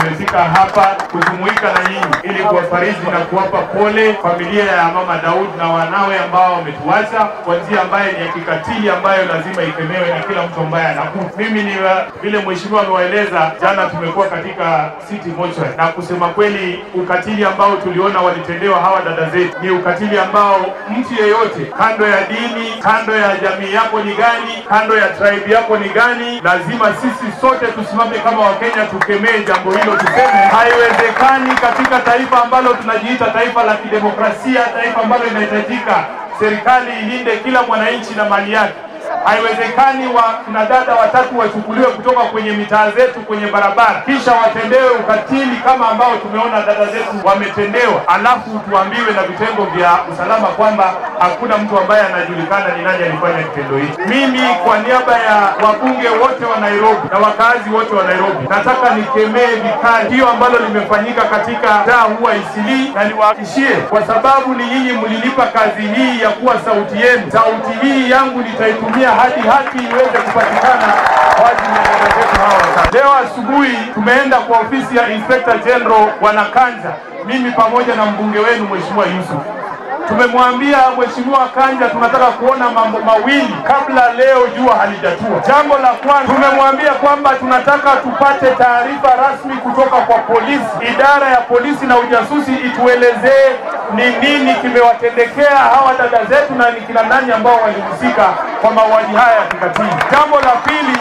tumefika hapa kujumuika na nyinyi ili kuwafariji na kuwapa pole familia ya mama Daud na wanawe ambao wametuacha kwa njia ambayo ni ya kikatili ambayo lazima ikemewe na kila mtu ambaye anakufa. Mimi ni wa- vile mheshimiwa amewaeleza, jana tumekuwa katika city mortuary, na kusema kweli ukatili ambao tuliona walitendewa hawa dada zetu ni ukatili ambao mtu yeyote, kando ya dini, kando ya jamii yako ni gani, kando ya tribe yako ni gani, lazima sisi sote tusimame kama Wakenya tukemee jambo hilo, tuseme haiwezekani katika taifa ambalo tunajiita taifa la kidemokrasia, taifa ambalo inahitajika serikali ilinde kila mwananchi na mali yake. Haiwezekani wakina dada watatu wachukuliwe kutoka kwenye mitaa zetu kwenye barabara, kisha watendewe ukatili kama ambao tumeona dada zetu wametendewa, alafu tuambiwe na vitengo vya usalama kwamba hakuna mtu ambaye anajulikana ni nani alifanya kitendo hichi. Mimi kwa niaba ya wabunge wote wa Nairobi na wakazi wote wa Nairobi, nataka nikemee vikali hiyo ambalo limefanyika katika mtaa huu wa Isilii, na niwahakishie, kwa sababu ni nyinyi mlilipa kazi hii ya kuwa sauti yenu. Sauti hii yangu nitaitumia hadi haki iweze kupatikana kwa ajili ya dada zetu hawa watatu. Leo asubuhi tumeenda kwa ofisi ya Inspector General Wanakanja, mimi pamoja na mbunge wenu Mheshimiwa Yusuf tumemwambia Mheshimiwa Kanja tunataka kuona mambo mawili kabla leo jua halijatua. Jambo la kwanza tumemwambia kwamba tunataka tupate taarifa rasmi kutoka kwa polisi, idara ya polisi na ujasusi ituelezee ni nini kimewatendekea hawa dada zetu na ni kina nani ambao walihusika kwa mauaji haya ya kikatili. Jambo la pili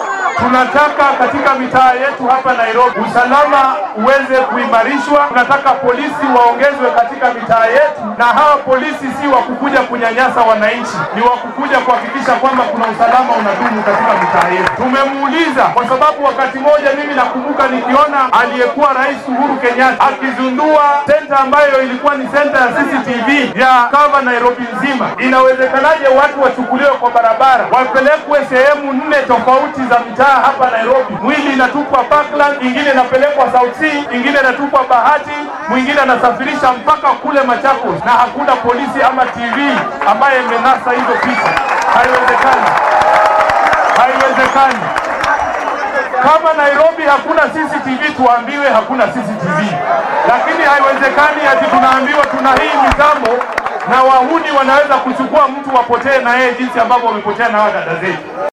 tunataka katika mitaa yetu hapa Nairobi usalama uweze kuimarishwa. Tunataka polisi waongezwe katika mitaa yetu, na hawa polisi si wa kukuja kunyanyasa wananchi, ni wa kukuja kuhakikisha kwamba kuna usalama unadumu katika mitaa yetu. Tumemuuliza kwa sababu wakati moja mimi nakumbuka nikiona aliyekuwa Rais Uhuru Kenyatta akizundua senta ambayo ilikuwa ni senta ya CCTV ya kava Nairobi nzima, inawezekanaje watu wachukuliwe kwa barabara wapelekwe sehemu nne tofauti za mitaa hapa Nairobi. Mwili inatupwa Parkland, ingine inapelekwa South C, ingine inatupwa Bahati, mwingine anasafirisha mpaka kule Machakos, na hakuna polisi ama TV ambaye imenasa hizo picha. Haiwezekani, haiwezekani. Kama Nairobi hakuna CCTV, tuambiwe hakuna CCTV, lakini haiwezekani ati tunaambiwa tuna hii mitambo na wahuni wanaweza kuchukua mtu wapotee na yeye jinsi ambavyo wamepotea na hawa dada zetu.